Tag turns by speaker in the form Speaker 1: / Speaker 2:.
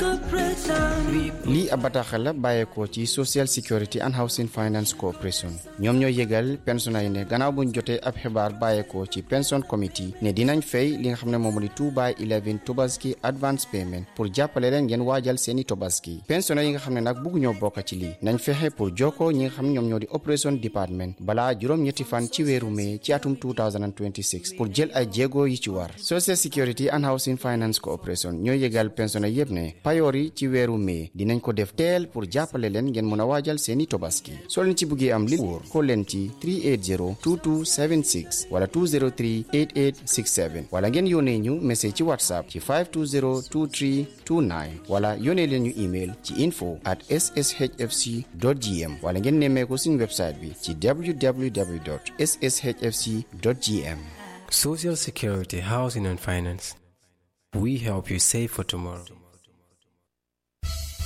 Speaker 1: lii ab bataaxal la bàyyeekoo ci social security and housing finance corporation ñoom ñoo yëgal pensionnés yi ne gannaaw buñ jotee ab xibaar bàyyeekoo ci pension committee ne dinañ fay li nga xam ne moom di 2 by 11 tobaski advance payment pour jàppale leen ngeen waajal seeni tobaski pensionnés yi nga xam ne nag bugg ñoo bokk ci lii nañ fexe pour jokkoo ñi nga xam ne ñoom ñoo di operation department balaa juróom-ñetti fan ci weeru mai ci atum 2026 pour jël ay jéego yi ci war social security and housing finance corporation ñoo yëgal pensionnés yépp ne payoor yi ci weeru mai dinañ ko def teel pour jàppale leen ngeen mën a waajal seeni tobaski soo leen ci buggee am li wóor ko leen ci 380 2276 wala 203 8867 wala ngeen yónnee ñu message ci whatsapp ci 520 23 29 wala yónnee leen ñu email ci info at sshfc gm wala ngeen nemmee ko suñu website bi ci www sshfc gm
Speaker 2: Social Security, Housing and Finance. We help you save for tomorrow.